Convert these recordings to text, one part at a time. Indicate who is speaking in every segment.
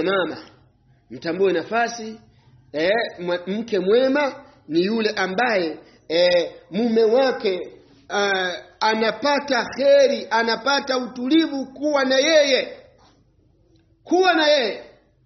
Speaker 1: mama mtambue nafasi eh, mke mwema ni yule ambaye eh, mume wake uh, anapata kheri anapata utulivu kuwa na yeye kuwa na yeye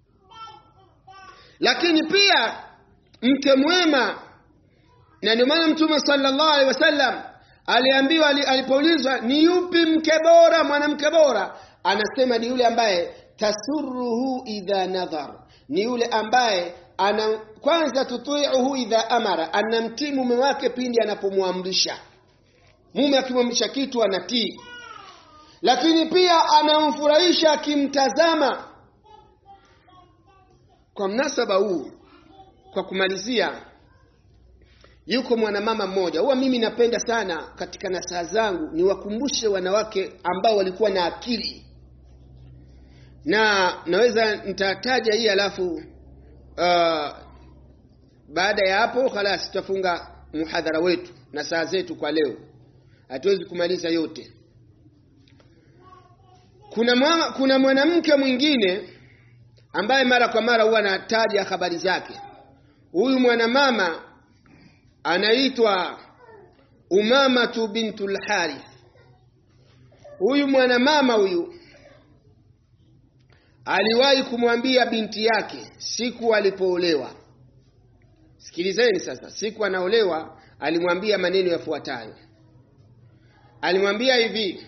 Speaker 1: lakini pia mke mwema na ndio maana mtume sallallahu alaihi wasallam aliambiwa alipoulizwa ni yupi mke bora mwanamke bora anasema ni yule ambaye tasurruhu idha nadhar ni yule ambaye ana kwanza tutiuhu idha amara anamtii mume wake pindi anapomwamrisha mume akimwamrisha kitu anatii lakini pia anamfurahisha akimtazama kwa mnasaba huu kwa kumalizia yuko mwanamama mmoja huwa mimi napenda sana katika nasaha zangu niwakumbushe wanawake ambao walikuwa na akili na naweza nitataja hii alafu uh, baada ya hapo khalas tutafunga muhadhara wetu na saa zetu kwa leo hatuwezi kumaliza yote kuna mwa, kuna mwanamke mwingine ambaye mara kwa mara huwa anataja habari zake huyu mwanamama anaitwa umamatu bintul harith huyu mwanamama huyu aliwahi kumwambia binti yake siku alipoolewa sikilizeni sasa siku anaolewa alimwambia maneno yafuatayo alimwambia hivi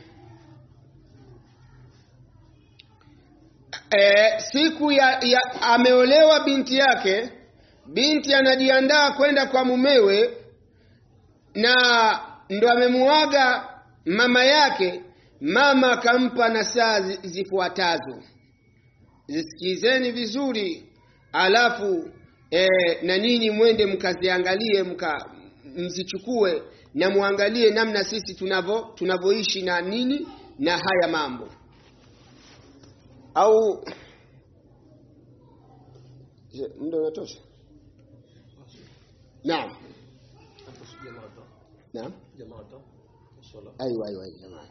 Speaker 1: e, siku ya, ya ameolewa binti yake binti anajiandaa kwenda kwa mumewe na ndo amemuaga mama yake mama akampa na saa zifuatazo zisikizeni vizuri alafu e, na ninyi mwende mkaziangalie mka mzichukue na muangalie namna sisi tunavyo tunavyoishi na nini na haya mambo au je muda unatosha naam naam aiwa aiwa jamaa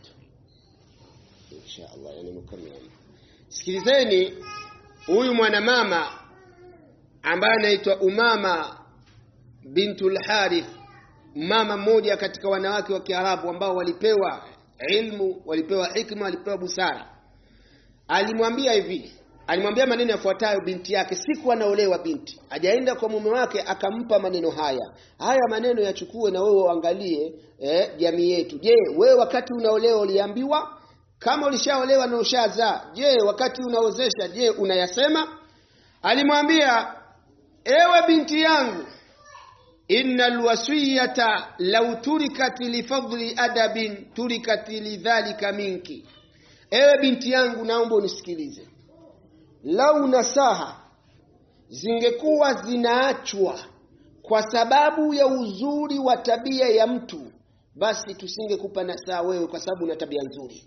Speaker 1: insha Allah yani mkamili sikilizeni huyu mwanamama ambaye anaitwa Umama bintul Harith mama mmoja katika wanawake wa Kiarabu ambao walipewa ilmu walipewa hikma walipewa busara alimwambia hivi alimwambia maneno yafuatayo binti yake siku anaolewa binti ajaenda kwa mume wake akampa maneno haya haya maneno yachukue na wewe uangalie eh, jamii yetu je wewe wakati unaolewa uliambiwa kama ulishaolewa na ushazaa je wakati unaozesha je unayasema alimwambia ewe binti yangu innal wasiyata law turikat lifadli adabin turikat lidhalika minki ewe binti yangu naomba unisikilize lau nasaha zingekuwa zinaachwa kwa sababu ya uzuri wa tabia ya mtu basi tusingekupa nasaha wewe kwa sababu una tabia nzuri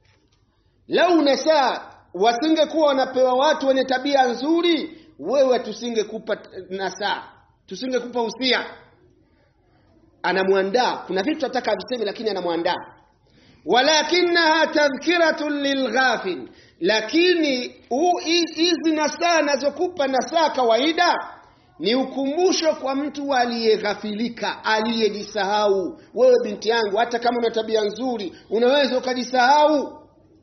Speaker 1: lau nasaha wasingekuwa wanapewa watu wenye tabia nzuri wewe tusingekupa nasaha tusingekupa usia anamwandaa kuna vitu ataka aviseme lakini anamwandaa walakinaha tadhkiratun lilghafil lakini hizi nasaa nazokupa nasaa kawaida ni ukumbusho kwa mtu aliyeghafilika aliyejisahau wewe binti yangu hata kama una tabia nzuri unaweza ukajisahau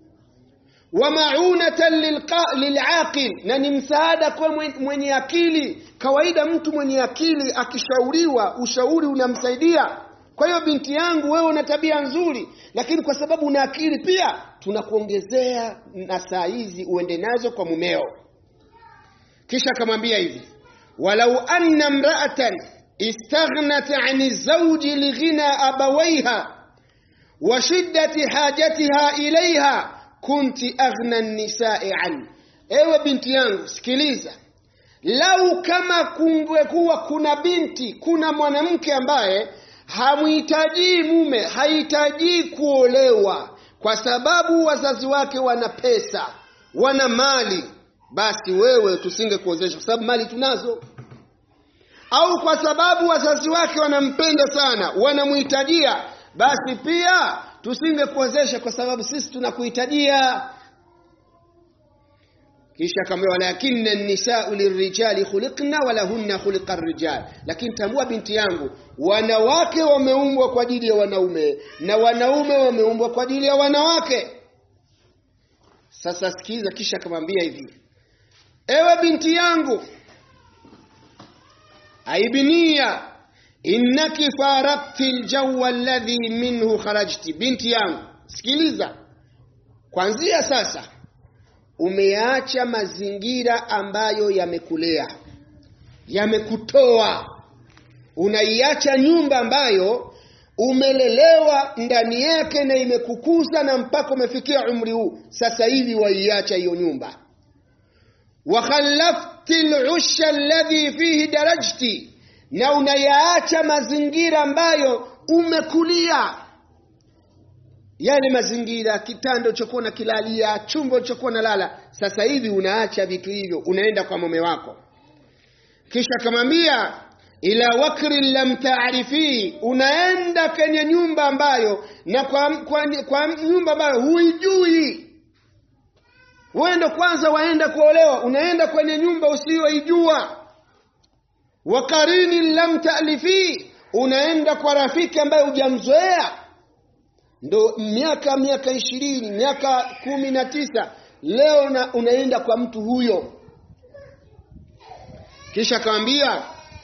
Speaker 1: wa maunatan lilaqil na ni msaada kwa mwenye akili kawaida mtu mwenye akili akishauriwa ushauri unamsaidia kwa hiyo binti yangu wewe una tabia nzuri lakini kwa sababu una akili pia tunakuongezea na saa hizi uende nazo kwa mumeo kisha akamwambia hivi walau anna mraatan istaghnat ani zawji lighina abawaiha wa shiddati hajatiha ilaiha kunti aghna nisai an ewe binti yangu sikiliza lau kama kungekuwa kuna binti kuna mwanamke ambaye hamhitaji mume hahitaji kuolewa kwa sababu wazazi wake wana pesa wana mali basi wewe tusingekuozesha kwa sababu mali tunazo au kwa sababu wazazi wake wanampenda sana wanamhitajia basi pia tusingekuozesha kwa sababu sisi tunakuhitajia kisha akamwambia walakinna an-nisa'u lirijali khuliqna wa lahunna khuliqa ar-rijal lakini tambua binti yangu wanawake wameumbwa kwa ajili ya wanaume na wanaume wameumbwa kwa ajili ya wanawake sasa sikiza kisha akamwambia hivi ewe binti yangu aibnia innaki farakti aljawa alladhi minhu kharajti binti yangu sikiliza kwanzia sasa umeacha mazingira ambayo yamekulea yamekutoa unaiacha nyumba ambayo umelelewa ndani yake na imekukuza na mpaka umefikia umri huu sasa hivi waiacha hiyo nyumba wakhallafti lusha alladhi fihi darajti na unayaacha mazingira ambayo umekulia yale mazingira kitando chokuwa na kilalia chumba chokuwa na lala sasa hivi unaacha vitu hivyo unaenda kwa mume wako kisha akamwambia ila wakri lam taarifi unaenda kwenye nyumba ambayo na kwa, kwa, kwa nyumba ambayo huijui wendo kwanza waenda kuolewa unaenda kwenye nyumba usiyoijua wakarini lam taalifi unaenda kwa rafiki ambaye hujamzoea ndo miaka miaka ishirini miaka kumi na tisa leo na, unaenda kwa mtu huyo kisha akamwambia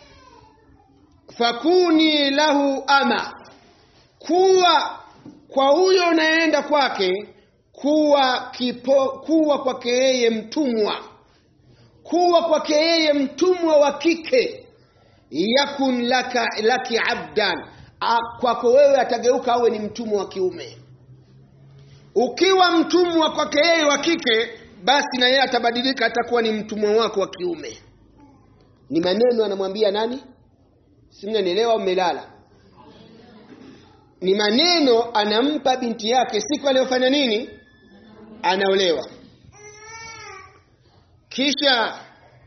Speaker 1: fakuni lahu ama kuwa kwa huyo unaenda kwake kuwa kipo, kuwa kwake yeye mtumwa kuwa kwake yeye mtumwa wa kike yakun laka laki abdan kwako wewe atageuka awe ni mtumwa wa kiume ukiwa mtumwa kwake yeye wa kike basi na yeye atabadilika atakuwa ni mtumwa wako wa kiume ni maneno anamwambia nani simnanielewa umelala ni maneno anampa binti yake siku aliyofanya nini anaolewa kisha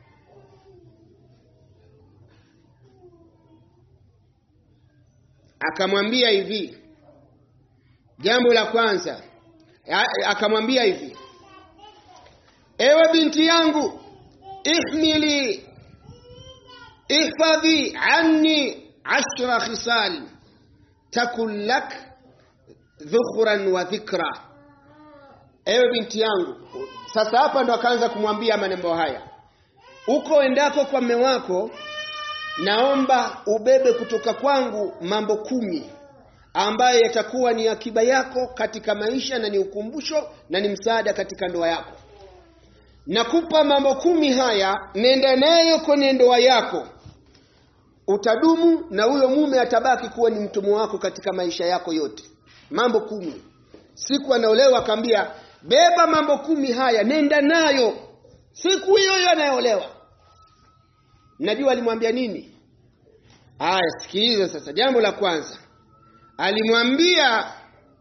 Speaker 1: akamwambia hivi jambo la kwanza akamwambia hivi ewe binti yangu ihmili ihfadhi anni ashra khisal takun lak dhukhran wa dhikra ewe binti yangu sasa hapa ndo akaanza kumwambia maneno haya uko endako kwa mme wako naomba ubebe kutoka kwangu mambo kumi ambayo yatakuwa ni akiba yako katika maisha na ni ukumbusho na ni msaada katika ndoa yako nakupa mambo kumi haya nenda nayo kwenye ndoa yako utadumu na huyo mume atabaki kuwa ni mtumwa wako katika maisha yako yote mambo kumi siku anaolewa akaambia beba mambo kumi haya nenda nayo siku hiyo hiyo anayeolewa najua alimwambia nini aya sikiliza sasa jambo la kwanza alimwambia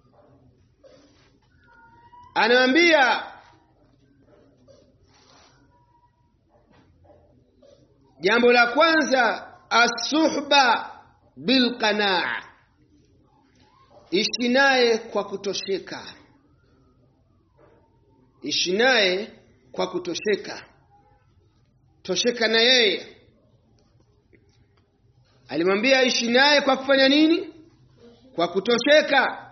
Speaker 1: anamwambia jambo la kwanza asuhba bilqanaa ishi naye kwa kutosheka ishi naye kwa kutosheka tosheka na yeye alimwambia ishi naye kwa kufanya nini kwa kutosheka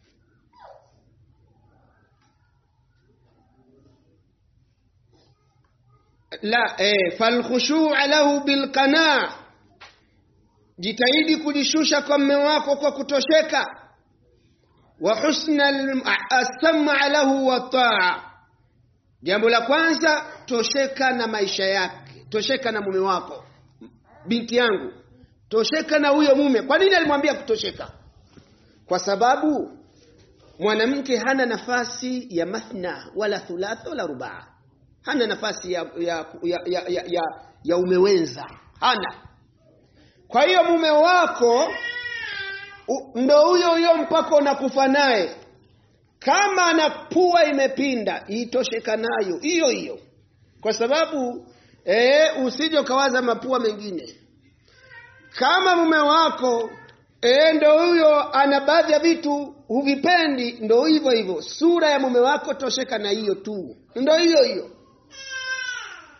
Speaker 1: la eh, falkhushu'a lahu bilqanaa jitahidi kujishusha kwa mme wako kwa kutosheka wa husna as-sam'a lahu wa ta'a jambo la kwanza tosheka na maisha yake tosheka na mume wako binti yangu tosheka na huyo mume kwa nini alimwambia kutosheka kwa sababu mwanamke hana nafasi ya mathna wala thulatha wala rubaa hana nafasi ya ya ya, ya, ya, ya, ya umewenza hana kwa hiyo mume wako ndo huyo huyo mpaka unakufa naye kama ana pua imepinda itosheka nayo hiyo hiyo kwa sababu e, usije ukawaza mapua mengine kama mume wako e, ndo huyo ana baadhi ya vitu huvipendi ndo hivyo hivyo sura ya mume wako tosheka na hiyo tu ndo hiyo hiyo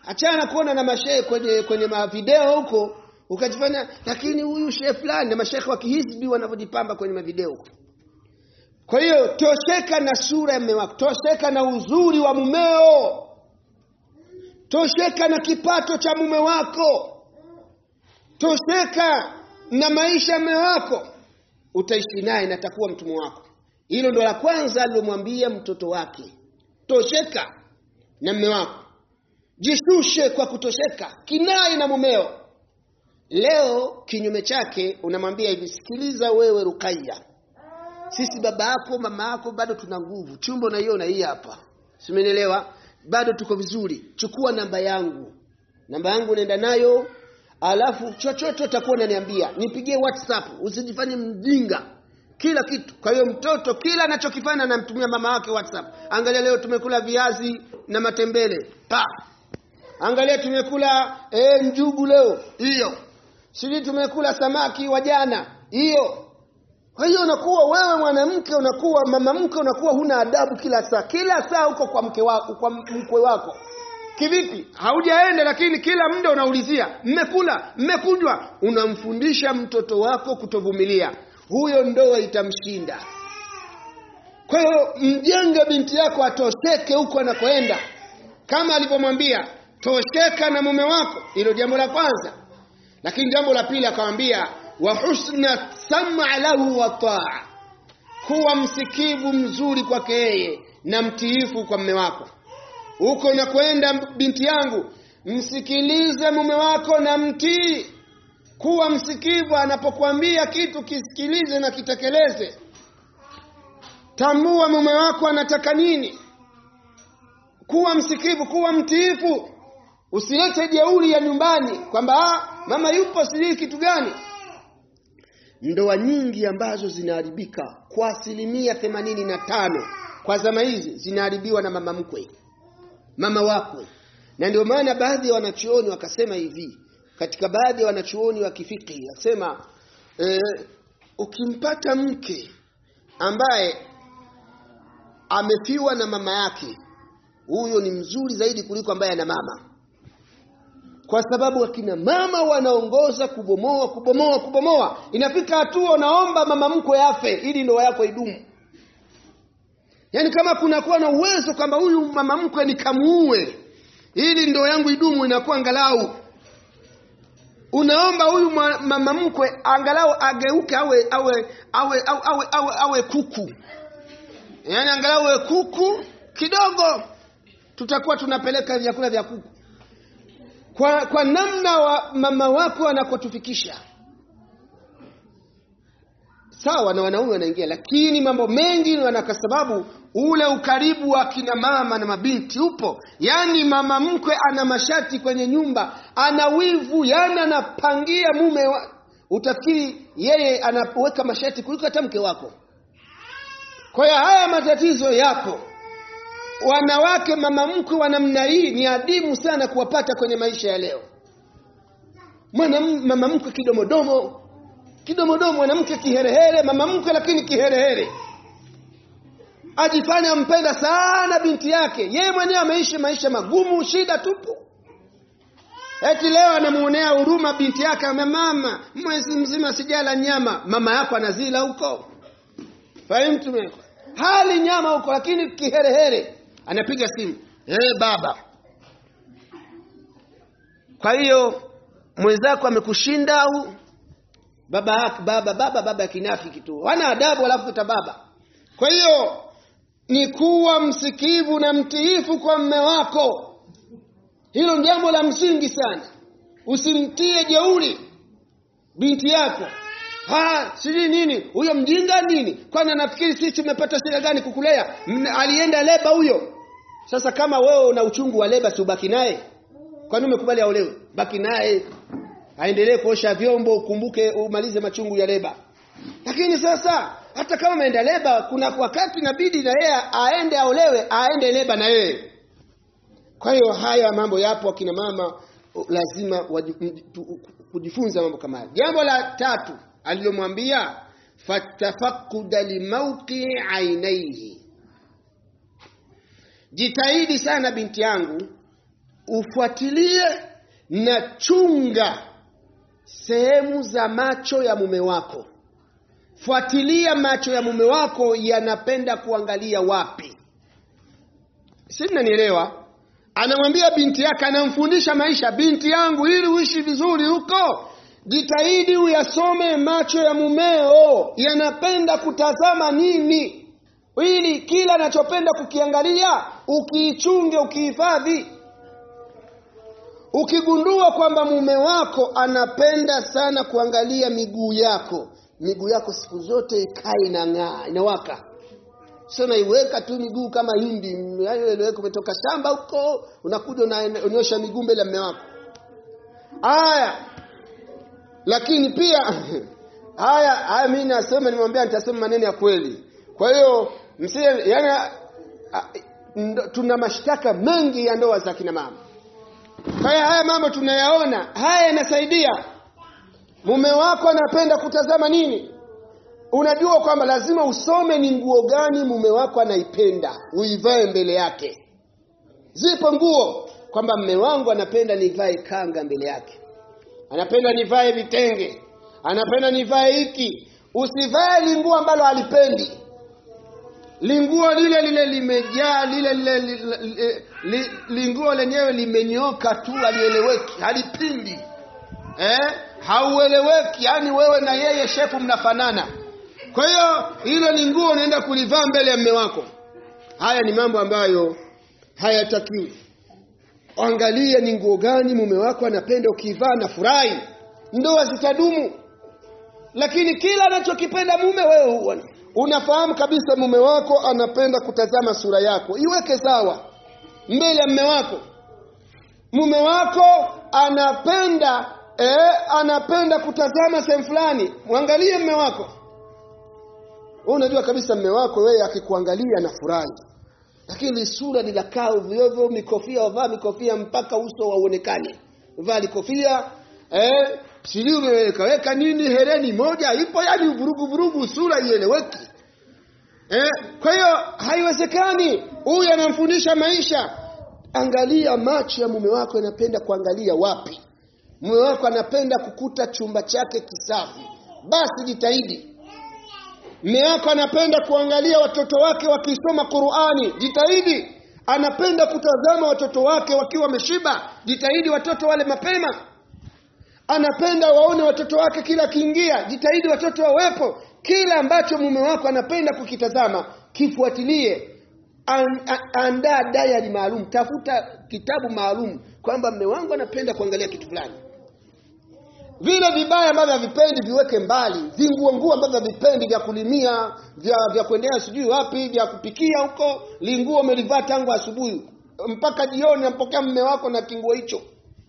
Speaker 1: achana kuona na mashehe kwenye kwenye mavideo huko ukajifanya lakini huyu shehe fulani na mashehe wa kihizbi wanavyojipamba kwenye mavideo huko kwa hiyo tosheka na sura ya mume wako tosheka na uzuri wa mumeo tosheka na kipato cha mume wako tosheka na maisha ya mume wako utaishi naye na takuwa mtumwa wako hilo ndo la kwanza alilomwambia mtoto wake tosheka na mume wako jishushe kwa kutosheka kinai na mumeo leo kinyume chake unamwambia hivi sikiliza wewe rukaya sisi baba yako mama yako bado tuna nguvu chumba unaiona hii hapa simenielewa bado tuko vizuri chukua namba yangu namba yangu nenda nayo alafu chochote utakuwa unaniambia nipigie whatsapp usijifanye mjinga kila kitu kwa hiyo mtoto kila anachokifanya anamtumia mama wake whatsapp angalia leo tumekula viazi na matembele pa angalia tumekula eh, njugu leo hiyo sijui tumekula samaki wa jana hiyo kwa hiyo unakuwa wewe mwanamke unakuwa mama mke unakuwa huna adabu kila saa kila saa uko kwa mke wako kwa mkwe wako kivipi haujaenda lakini kila muda unaulizia mmekula mmekunywa unamfundisha mtoto wako kutovumilia huyo ndoa itamshinda kwa hiyo mjenge binti yako atosheke huko anakoenda kama alivyomwambia tosheka na mume wako hilo jambo la kwanza lakini jambo la pili akamwambia wa husna sama lahu wa taa kuwa msikivu mzuri kwake yeye na mtiifu kwa mume wako huko unakwenda binti yangu msikilize mume wako na mtii kuwa msikivu anapokuambia kitu kisikilize na kitekeleze tambua mume wako anataka nini kuwa msikivu kuwa mtiifu usilete jeuri ya nyumbani kwamba mama yupo sijui kitu gani ndoa nyingi ambazo zinaharibika kwa asilimia themanini na tano kwa zama hizi zinaharibiwa na mama mkwe mama wakwe na ndio maana baadhi ya wanachuoni wakasema hivi katika baadhi ya wanachuoni wa kifiki wakasema e, ukimpata mke ambaye amefiwa na mama yake huyo ni mzuri zaidi kuliko ambaye ana mama kwa sababu akina mama wanaongoza kubomoa kubomoa kubomoa inafika hatua unaomba mama mkwe afe ili ndoa yako idumu yaani kama kunakuwa na uwezo kwamba huyu mama mkwe nikamuue ili ndoa yangu idumu inakuwa angalau unaomba huyu mama mkwe angalau ageuke awe awe awe awe, awe, awe, awe kuku yaani angalau awe kuku kidogo tutakuwa tunapeleka vyakula vya kuku kwa, kwa namna wa mama wako anakotufikisha sawa na wanaume wanaingia lakini mambo mengi wana kwa sababu ule ukaribu wa kina mama na mabinti upo yaani mama mkwe ana mashati kwenye nyumba ana wivu yaani anapangia mume wa, utafikiri yeye anaweka mashati kuliko hata mke wako kwa hiyo haya matatizo yapo wanawake mama mkwe wa namna hii ni adimu sana kuwapata kwenye maisha ya leo mwana mama mkwe kidomodomo kidomodomo mwanamke kiherehere mama mkwe lakini kiherehere ajifanya ampenda sana binti yake yeye mwenyewe ameishi maisha magumu shida tupu eti leo anamuonea huruma binti yake ame mama mwezi mzima sijala nyama mama yako anazila huko fahimu hali nyama huko lakini kiherehere anapiga simu hey, baba kwa hiyo mwenzako amekushinda au baba baba baba baba kinafiki tu hana adabu alafu ta baba kwa hiyo ni kuwa msikivu na mtiifu kwa mme wako hilo ni jambo la msingi sana usimtie jeuri binti yako ha sijui nini huyo mjinga nini kwani anafikiri sisi tumepata shida gani kukulea alienda leba huyo sasa kama wewe una uchungu wa leba si ubaki naye kwani umekubali aolewe baki naye aendelee kuosha vyombo ukumbuke umalize machungu ya leba lakini sasa hata kama ameenda leba kuna wakati inabidi na yeye aende aolewe aende leba na yeye kwa hiyo haya mambo yapo akina mama lazima kujifunza mambo kama haya jambo la tatu alilomwambia fatafakuda limauqii ainaihi jitahidi sana binti yangu ufuatilie na chunga sehemu za macho ya mume wako fuatilia macho ya mume wako yanapenda kuangalia wapi si mnanielewa anamwambia binti yake anamfundisha maisha binti yangu ili uishi vizuri huko jitahidi uyasome macho ya mumeo yanapenda kutazama nini ili kila anachopenda kukiangalia ukiichunge ukihifadhi ukigundua kwamba mume wako anapenda sana kuangalia miguu yako miguu yako siku zote ikae inang'aa inawaka sio naiweka tu miguu kama hindi ileweka umetoka shamba huko unakuja unaonyesha miguu mbele ya mume wako haya lakini pia haya haya mimi nasema nimwambia nitasema maneno ya kweli kwa hiyo msie yani a- ndo- tuna mashtaka mengi ya ndoa za kina mama kwa hiyo haya mambo tunayaona haya yanasaidia mume wako anapenda kutazama nini unajua kwamba lazima usome ni nguo gani mume wako anaipenda uivae mbele yake zipo nguo kwamba mme wangu anapenda nivae kanga mbele yake anapenda nivae vitenge anapenda nivae hiki usivae linguo ambalo halipendi linguo lile lile limejaa lile lile li- li- li- linguo lenyewe limenyoka tu halieleweki halipindi eh? haueleweki yani wewe na yeye shefu mnafanana kwa hiyo hilo ni nguo unaenda kulivaa mbele ya mme wako haya ni mambo ambayo hayatakiwi angalia ni nguo gani mume wako anapenda ukivaa na furahi ndoa zitadumu lakini kila anachokipenda mume wewe huwa unafahamu kabisa mume wako anapenda kutazama sura yako iweke sawa mbele ya mume wako mume wako anapenda eh, anapenda kutazama sehemu fulani mwangalie mume wako wewe unajua kabisa mume wako wewe akikuangalia na furahi lakini sura linakaa ovyo mikofia wavaa mikofia mpaka uso wauonekane vaa likofia eh, sijui umewekaweka nini hereni moja ipo yani vurugu vurugu sura ieleweki eh, kwa hiyo haiwezekani huyu anamfundisha maisha angalia macho ya mume wako yanapenda kuangalia wapi mume wako anapenda kukuta chumba chake kisafi basi jitahidi Mme wako anapenda kuangalia watoto wake wakisoma Qur'ani, jitahidi. Anapenda kutazama watoto wake wakiwa wameshiba, jitahidi watoto wale mapema. Anapenda waone watoto wake kila akiingia, jitahidi watoto wawepo. Kila ambacho mume wako anapenda kukitazama, kifuatilie. An, a- andaa diary maalum, tafuta kitabu maalum kwamba mme wangu anapenda kuangalia kitu fulani vile vibaya ambavyo havipendi viweke mbali vinguo nguo ambavyo havipendi vya kulimia vya vya kuendea sijui wapi vya kupikia huko linguo umelivaa tangu asubuhi mpaka jioni nampokea mme wako na kinguo hicho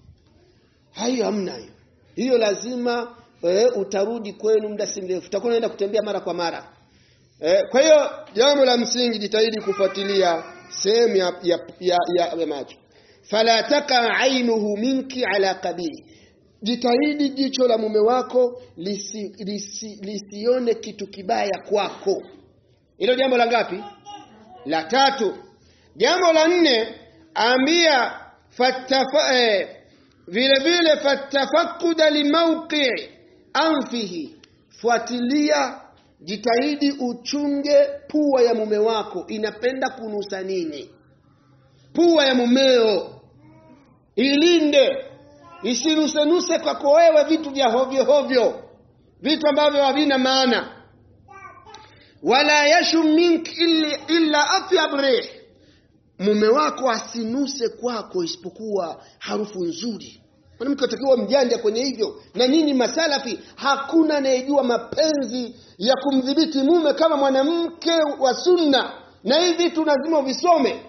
Speaker 1: hayo hamna hiyo hiyo lazima e, utarudi kwenu muda si mrefu utakuwa unaenda kutembea mara kwa mara e, kwa hiyo jambo la msingi jitahidi kufuatilia sehemu ya, ya, ya, ya, ya macho fala taka ainuhu minki ala kabili jitahidi jicho la mume wako lisi, lisi, lisione kitu kibaya kwako hilo jambo la ngapi la tatu jambo la nne ambia fattafa, eh, vile vile fatafakuda limauqii anfihi fuatilia jitahidi uchunge pua ya mume wako inapenda kunusa nini pua ya mumeo ilinde isinusenuse kwako wewe vitu vya hovyo hovyo vitu ambavyo havina maana wala yashum mink illa, illa atyab rih mume wako asinuse kwako isipokuwa harufu nzuri mwanamke atakiwa mjanja kwenye hivyo na nyinyi masalafi hakuna anayejua mapenzi ya kumdhibiti mume kama mwanamke wa sunna na hivi vitu lazima uvisome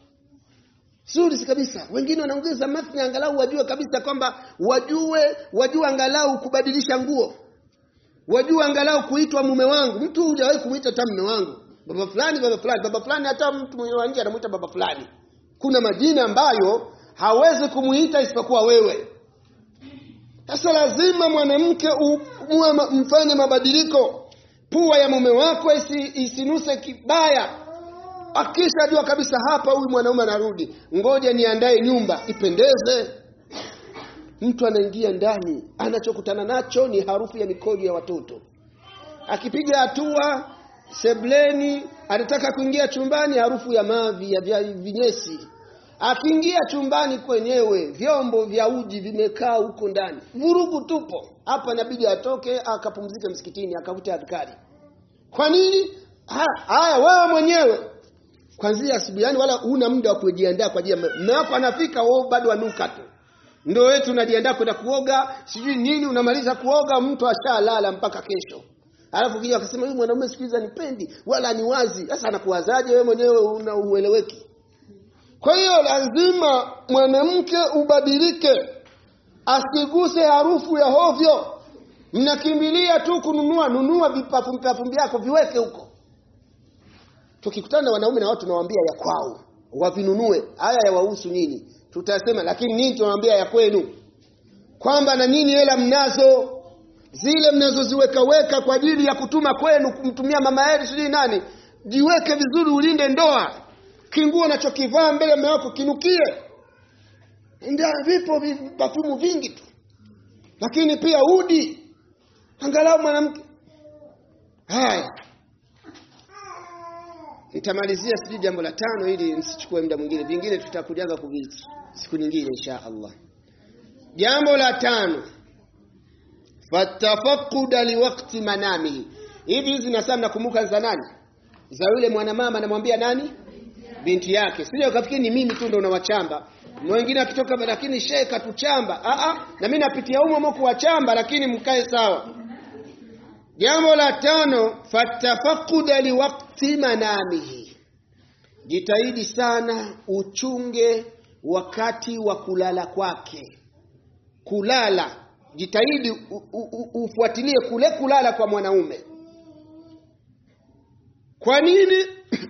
Speaker 1: zuri si kabisa wengine wanaongeza mathni angalau wajue kabisa kwamba wajue wajue angalau kubadilisha nguo wajue angalau kuitwa mume wangu mtu hujawahi kumwita hata mume wangu baba fulani baba fulani baba fulani hata mtu mwenye wa nje anamuita baba fulani kuna majina ambayo hawezi kumuita isipokuwa wewe sasa lazima mwanamke u- muwe ma- mfanye mabadiliko pua ya mume wako isi, isinuse kibaya akishajua kabisa hapa huyu mwanaume anarudi ngoja niandae nyumba ipendeze mtu anaingia ndani anachokutana nacho ni harufu ya mikojo ya watoto akipiga hatua sebleni anataka kuingia chumbani harufu ya mavi ya vya vinyesi akiingia chumbani kwenyewe vyombo vya uji vimekaa huko ndani vurugu tupo hapa inabidi atoke akapumzike msikitini akavute adhkari kwa nini haya wewe mwenyewe kwanzia asubuhi yani wala una muda wa kujiandaa kwa ajili mume wako anafika wewe bado anuka tu ndio wewe tunajiandaa kwenda kuoga sijui nini unamaliza kuoga mtu ashalala mpaka kesho alafu kija akasema huyu mwanaume siku hizi anipendi wala ni wazi sasa anakuwazaje wewe mwenyewe una ueleweki kwa hiyo lazima mwanamke ubadilike asiguse harufu ya hovyo mnakimbilia tu kununua nunua vipafumbi vyako viweke huko tukikutana na wanaume na watu tunawaambia ya kwao wavinunue haya yawahusu nyinyi tutasema lakini nini tunawaambia ya kwenu kwamba na nyinyi hela mnazo zile mnazoziweka weka kwa ajili ya kutuma kwenu kumtumia mama yenu sijui nani jiweke vizuri ulinde ndoa kinguo unachokivaa mbele mume wako kinukie ndio vipo vipafumu vingi tu lakini pia udi angalau mwanamke haya nitamalizia sijui jambo la tano ili nisichukue muda mwingine vingine tutakujaga kuvichi siku nyingine insha Allah jambo la tano fatafaquda liwakti manamihi hivi hizi nasaa nakumbuka za nani za yule mwanamama anamwambia nani binti yake sije ukafikiri ni mimi tu ndo unawachamba mwingine akitoka lakini shehe katuchamba a a na mimi napitia humo humo kuwachamba lakini mkae sawa jambo la tano fatafaquda liwakti manamihi jitahidi sana uchunge wakati wa kulala kwake kulala jitahidi ufuatilie kule kulala kwa mwanaume kwa nini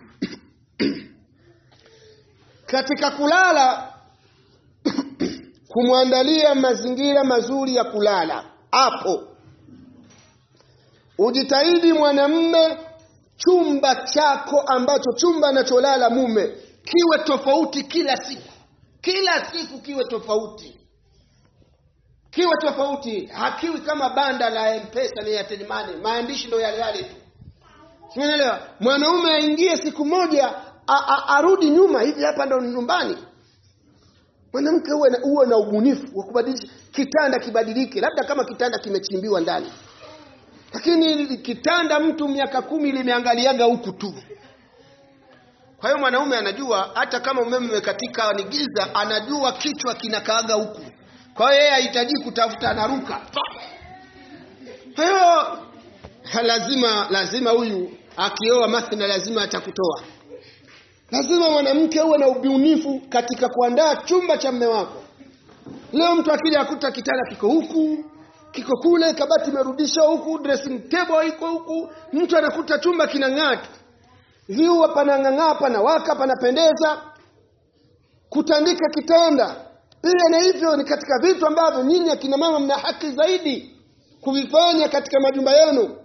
Speaker 1: katika kulala kumwandalia mazingira mazuri ya kulala hapo ujitahidi mwanamme chumba chako ambacho chumba anacholala mume kiwe tofauti kila siku kila siku kiwe tofauti kiwe tofauti hakiwi kama banda la mpesa ni Airtel Money maandishi ndo yale yale tu umeelewa mwanaume aingie siku moja a, a, arudi nyuma hivi hapa ndo nyumbani mwanamke uwe na, uwe na ubunifu wa kubadilisha kitanda kibadilike labda kama kitanda kimechimbiwa ndani lakini kitanda mtu miaka kumi limeangaliaga huku tu kwa hiyo mwanaume anajua hata kama umeme umekatika ni giza anajua kichwa kinakaaga huku kwa hiyo yeye hahitaji kutafuta anaruka kwa hiyo lazima lazima huyu akioa mathna lazima atakutoa lazima mwanamke uwe na ubunifu katika kuandaa chumba cha mme wako leo mtu akija akuta kitanda kiko huku kiko kule kabati imerudishwa huku dressing table iko huku mtu anakuta chumba kinang'aa tu viua panang'ang'aa panawaka panapendeza kutandika kitanda pia na hivyo ni katika vitu ambavyo nyinyi akina mama mna haki zaidi kuvifanya katika majumba yenu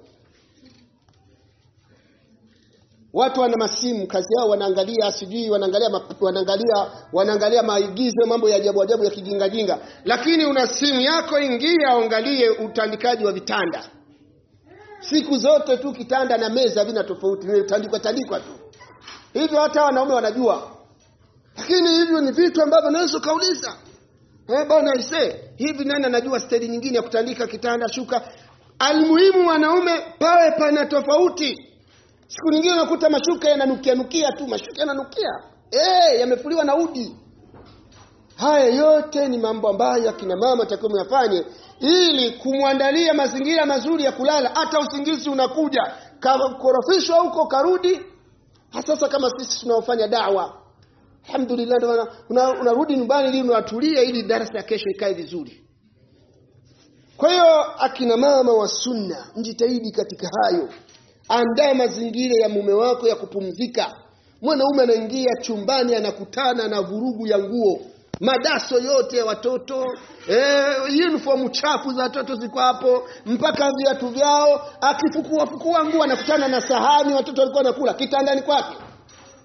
Speaker 1: watu wana masimu kazi yao wanaangalia sijui wanaangalia wanaangalia wanaangalia maigizo mambo ya ajabu ajabu ya kijingajinga lakini una simu yako ingia angalie utandikaji wa vitanda siku zote tu kitanda na meza vina tofauti vimetandikwa tandikwa tu hivyo hata wanaume wanajua lakini hivyo ni vitu ambavyo unaweza ukauliza eh bwana ise hivi nani anajua stedi nyingine ya kutandika kitanda shuka almuhimu wanaume pawe pana tofauti siku nyingine unakuta mashuka yananukia nukia tu mashuka yananukia eh yamefuliwa na udi haya yote ni mambo ambayo akina mama takiwa yafanye ili kumwandalia mazingira mazuri ya kulala hata usingizi unakuja korofishwa huko karudi sasa kama sisi tunaofanya dawa alhamdulillah unarudi una, una nyumbani ili unatulia ili darasa ya kesho ikae vizuri kwa hiyo akina mama wa sunna mjitahidi katika hayo andaa mazingira ya mume wako ya kupumzika mwanaume anaingia chumbani anakutana na vurugu ya nguo madaso yote ya watoto eh, uniform chafu za watoto ziko hapo mpaka viatu vyao akifukua fukua nguo anakutana na sahani watoto walikuwa wanakula kitandani kwake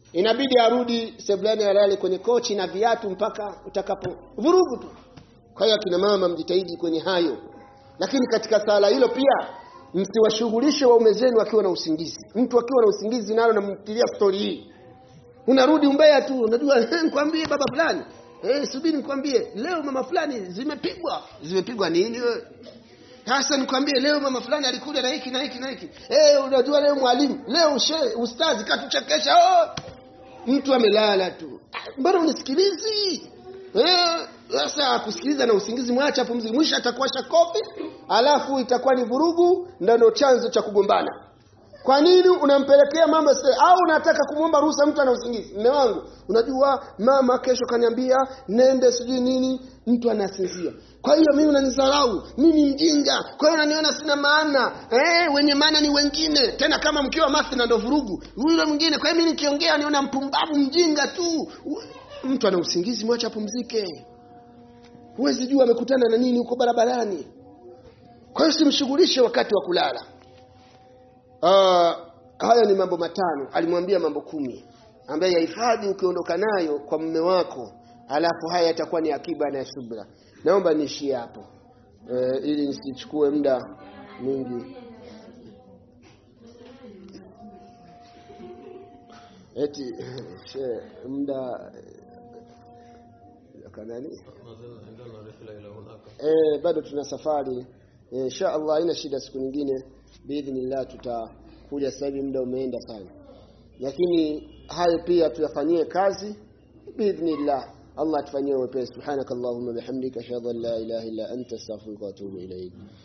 Speaker 1: inabidi arudi sebuleni alale kwenye kochi na viatu mpaka utakapo vurugu tu kwa hiyo akina mama mjitahidi kwenye hayo lakini katika sala hilo pia msiwashughulishe waume zenu akiwa na usingizi mtu akiwa na usingizi nalo namtilia stori hii unarudi umbea tu unajua nikwambie baba fulani eh subiri nikwambie leo mama fulani zimepigwa zimepigwa nini wewe sasa nikwambie leo mama fulani alikuja na hiki na hiki na hiki eh unajua leo mwalimu leo she ustazi katuchekesha oh mtu amelala tu mbona unisikilizi eh sasa kusikiliza na usingizi mwacha pumzi mwisho atakuwasha kofi alafu itakuwa ni vurugu ndio chanzo cha kugombana kwa nini unampelekea mama se au unataka kumwomba ruhusa mtu ana usingizi mme wangu unajua mama kesho kaniambia nende sijui nini mtu anasinzia kwa hiyo mimi unanidharau mimi mjinga kwa hiyo unaniona sina maana eh wenye maana ni wengine tena kama mkiwa mathna ndo vurugu yule mwingine kwa hiyo mimi nikiongea niona mpumbavu mjinga tu mtu ana usingizi mwacha apumzike huwezi jua amekutana na nini huko barabarani kwa hiyo simshughulishe wakati wa kulala Uh, haya ni mambo matano alimwambia mambo kumi ambaye yahifadhi ukiondoka nayo kwa mume wako alafu haya yatakuwa ni akiba na subra naomba niishie hapo uh, ili nisichukue muda mwingi eti she muda kanani eh bado tuna safari insha Allah haina shida siku nyingine biidhnillah tutakuja sasa hivi muda umeenda sana lakini hayo pia tuyafanyie kazi biidhnillah Allah atufanyie wepesi subhanakallahumma bihamdika ashhadu an la ilaha illa anta astaghfiruka wa atubu ilayk